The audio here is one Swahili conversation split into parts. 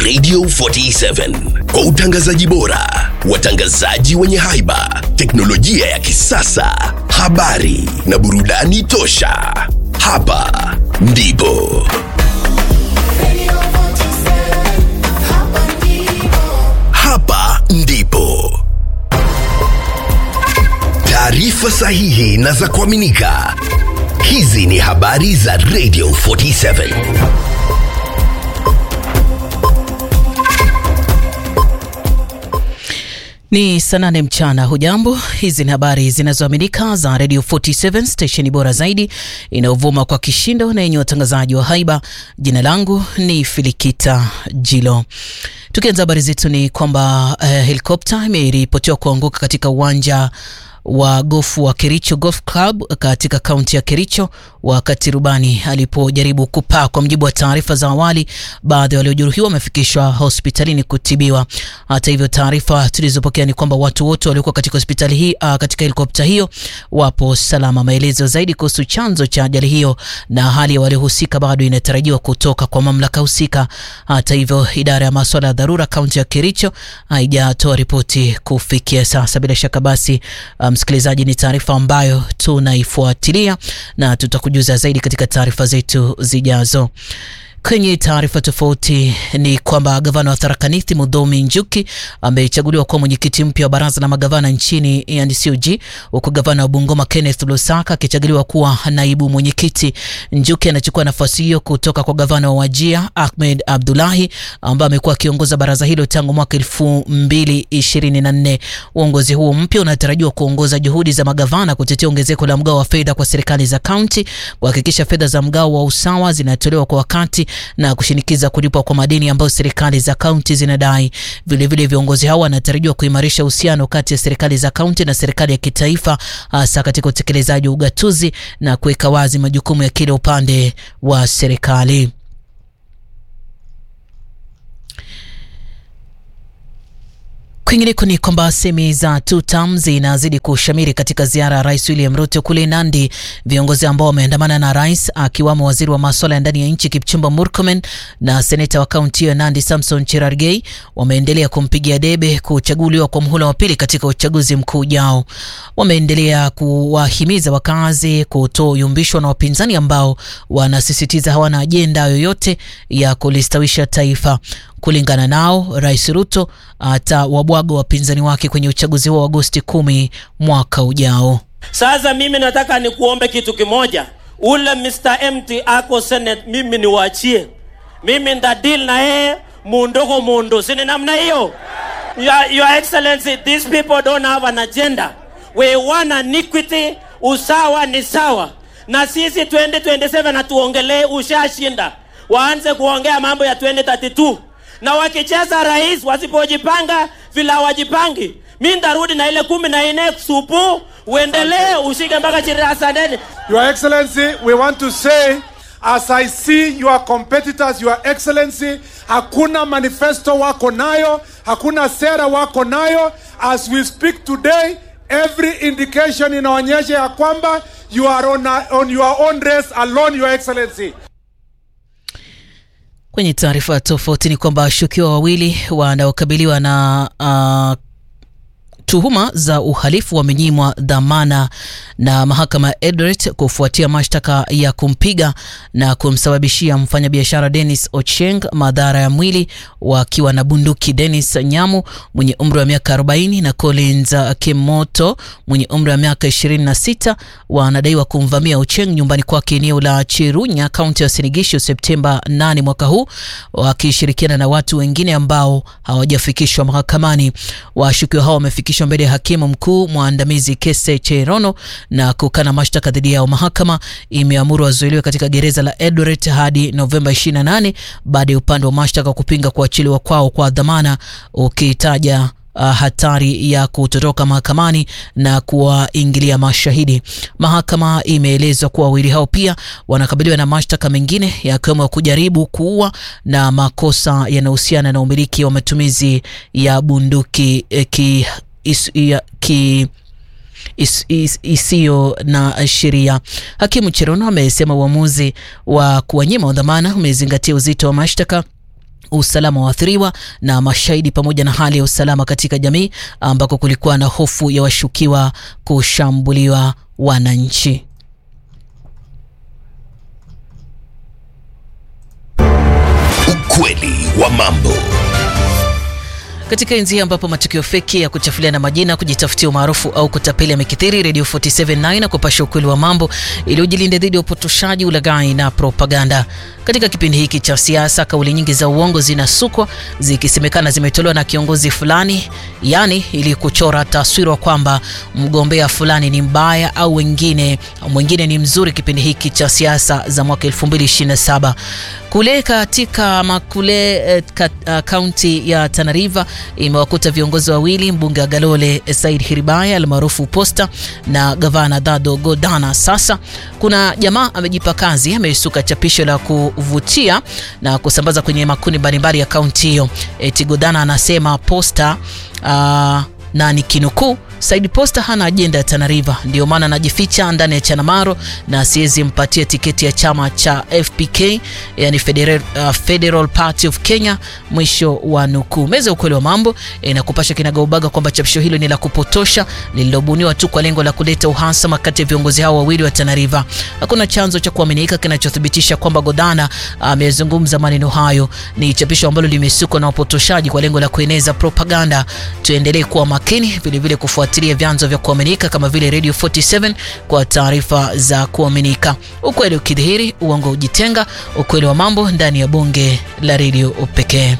Radio 47 kwa utangazaji bora, watangazaji wenye haiba, teknolojia ya kisasa, habari na burudani tosha. Hapa ndipo hapa ndipo taarifa sahihi na za kuaminika. Hizi ni habari za Radio 47. Ni saa nane mchana. Hujambo, hizi ni habari zinazoaminika za Radio 47 stesheni bora zaidi inayovuma kwa kishindo na yenye watangazaji wa haiba. Jina langu ni Filikita Jilo. Tukianza habari zetu ni kwamba uh, helikopta imeripotiwa kuanguka katika uwanja wa gofu wa Kericho Golf Club katika kaunti ya Kericho wakati rubani alipojaribu kupaa. Kwa mujibu wa taarifa za awali, baadhi ya waliojeruhiwa wamefikishwa hospitalini kutibiwa. Hata hivyo, taarifa tulizopokea ni kwamba watu wote waliokuwa katika hospitali hii uh, katika helikopta hiyo wapo salama. Maelezo zaidi kuhusu chanzo cha ajali hiyo na hali ya waliohusika bado inatarajiwa kutoka kwa mamlaka husika. Hata hivyo, idara ya masuala ya dharura kaunti ya Kericho haijatoa ripoti kufikia sasa. Bila shaka basi msikilizaji, um, ni taarifa ambayo tunaifuatilia na tutakujuza zaidi katika taarifa zetu zijazo. Kwenye taarifa tofauti ni kwamba gavana wa Tharaka Nithi Mudhomi Njuki amechaguliwa kuwa mwenyekiti mpya wa baraza la magavana nchini yani COG, huku gavana wa Bungoma Kenneth Lusaka akichaguliwa kuwa naibu mwenyekiti. Njuki anachukua nafasi hiyo kutoka kwa gavana wa Wajia Ahmed Abdullahi ambaye amekuwa akiongoza baraza hilo tangu mwaka elfu mbili ishirini na nne. Uongozi huo mpya unatarajiwa kuongoza juhudi za magavana kutetea ongezeko la mgao wa fedha kwa serikali za kaunti, kuhakikisha fedha za mgao wa usawa zinatolewa kwa wakati na kushinikiza kulipwa kwa madeni ambayo serikali za kaunti zinadai. Vilevile, viongozi hao wanatarajiwa kuimarisha uhusiano kati ya serikali za kaunti na serikali ya kitaifa, hasa katika utekelezaji wa ugatuzi na kuweka wazi majukumu ya kila upande wa serikali. Kwingineko ni kwamba semi za two term zinazidi kushamiri katika ziara ya rais William Ruto kule Nandi. Viongozi ambao wameandamana na rais akiwamo waziri wa masuala ya ndani ya nchi Kipchumba Murkomen na seneta wa kaunti hiyo Nandi Samson Cherargei wameendelea kumpigia debe kuchaguliwa kwa muhula wa pili katika uchaguzi mkuu ujao. Wameendelea kuwahimiza wakazi kutoyumbishwa na wapinzani ambao wanasisitiza hawana ajenda yoyote ya kulistawisha taifa. Kulingana nao, Rais Ruto atawabwaga wapinzani wake kwenye uchaguzi huo wa Agosti kumi mwaka ujao. Sasa mimi nataka nikuombe kitu kimoja, ule Mr. MT ako Senate, mimi niwaachie, mimi nda deal na yeye mundogo mundo, sini namna hiyo. Your, Your Excellency, these people don't have an agenda. We want an equity, usawa ni sawa, na sisi 2027 hatuongelee ushashinda, waanze kuongea mambo ya 2032 na wakicheza rais wasipojipanga vile hawajipangi, mi ndarudi na ile kumi na nne supu, uendelee ushike mpaka chirasaneni. Your Excellency, we want to say as I see your competitors, Your Excellency, hakuna manifesto wako nayo, hakuna sera wako nayo. As we speak today, every indication inaonyesha ya kwamba you are on, a, on your own race alone, Your Excellency. Kwenye taarifa tofauti ni kwamba washukiwa wawili wanaokabiliwa na uh, tuhuma za uhalifu wamenyimwa dhamana na mahakama ya Eldoret kufuatia mashtaka ya kumpiga na kumsababishia mfanyabiashara Dennis Ocheng madhara ya mwili wakiwa na bunduki. Dennis Nyamu mwenye umri wa miaka 40 na Collins Kemoto mwenye umri wa miaka 26 wanadaiwa kumvamia Ocheng nyumbani kwake eneo la Chirunya, kaunti ya Sinigisho Septemba 8 mwaka huu, wakishirikiana na watu wengine ambao hawajafikishwa mahakamani. Washukiwa hao wamefikishwa mbele ya hakimu mkuu mwandamizi Kese Cherono na kukana mashtaka dhidi yao. Mahakama imeamuru wazuiliwe katika gereza la Eldoret hadi Novemba 28 baada ya upande wa mashtaka kupinga kuachiliwa kwao kwa dhamana ukitaja uh, hatari ya kutoroka mahakamani na kuwaingilia mashahidi. Mahakama imeelezwa kuwa wawili hao pia wanakabiliwa na mashtaka mengine yakiwemo ya kujaribu kuua na makosa yanayohusiana na umiliki wa matumizi ya bunduki eh, ki, is, ya, ki is, is, isiyo na sheria. Hakimu Cherono amesema uamuzi wa kuwanyima dhamana umezingatia uzito wa mashtaka usalama wa waathiriwa na mashahidi pamoja na hali ya usalama katika jamii ambako kulikuwa na hofu ya washukiwa kushambuliwa wananchi. Ukweli wa mambo. Katika enzi hii ambapo matukio feki ya kuchafuliana majina, kujitafutia umaarufu au kutapeli yamekithiri, Radio 479 na kupasha ukweli wa mambo ili ujilinde dhidi ya upotoshaji, ulaghai na propaganda. Katika kipindi hiki cha siasa, kauli nyingi za uongo zinasukwa zikisemekana zimetolewa na kiongozi fulani, yani ili kuchora taswira kwamba mgombea fulani ni mbaya au wengine mwingine ni mzuri. Kipindi hiki cha siasa za mwaka 2027 kule katika makule kaunti uh, ya Tana River imewakuta viongozi wawili, mbunge wa Galole Said Hiribaya almaarufu Posta na gavana Dado Godana. Sasa kuna jamaa amejipa kazi, amesuka chapisho la kuvutia na kusambaza kwenye makundi mbalimbali ya kaunti hiyo. Eti Godana anasema Posta uh, na nikinukuu, Said Posta hana ajenda ya Tana River, ndio maana anajificha ndani ya Chanamaro na siwezi mpatia tiketi ya chama cha FPK, yani Federal, uh, Federal Party of Kenya. Mwisho wa nukuu. Meza ukweli wa mambo inakupasha e, kinagaubaga kwamba chapisho hilo ni la kupotosha lililobuniwa tu kwa lengo la kuleta uhasama kati ya viongozi hao wawili wa Tana River. Hakuna chanzo cha kuaminika kinachothibitisha kwamba Godana amezungumza uh, maneno hayo. Ni chapisho ambalo limesukwa na upotoshaji kwa lengo la kueneza propaganda. Tuendelee kuwa makini vilevile kufuatilia vyanzo vya kuaminika kama vile Radio 47 kwa taarifa za kuaminika. Ukweli ukidhihiri, uongo ujitenga. Ukweli wa mambo ndani ya bunge la redio pekee.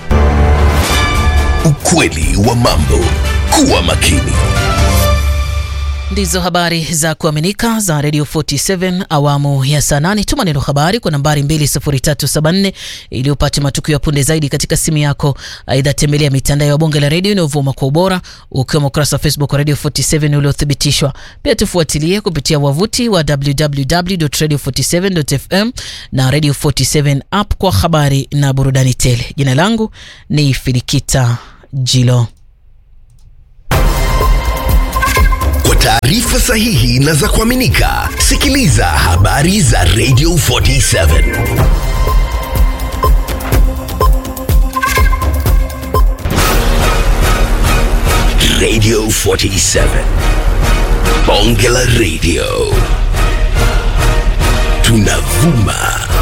Ukweli wa mambo. Kuwa makini. Ndizo habari za kuaminika za Radio 47 awamu ya saa nane. Tuma neno habari kwa nambari 20374 ili upate matukio ya punde zaidi katika simu yako. Aidha, tembelea mitandao ya bunge la redio inayovuma kwa ubora, ukiwemo ukurasa wa Facebook wa Radio 47 uliothibitishwa. Pia tufuatilie kupitia wavuti wa www.radio47.fm na Radio 47 app kwa habari na burudani tele. Jina langu ni Filikita Jilo. Kwa taarifa sahihi na za kuaminika, sikiliza habari za Radio 47. Radio 47. Bonge la Radio. Tunavuma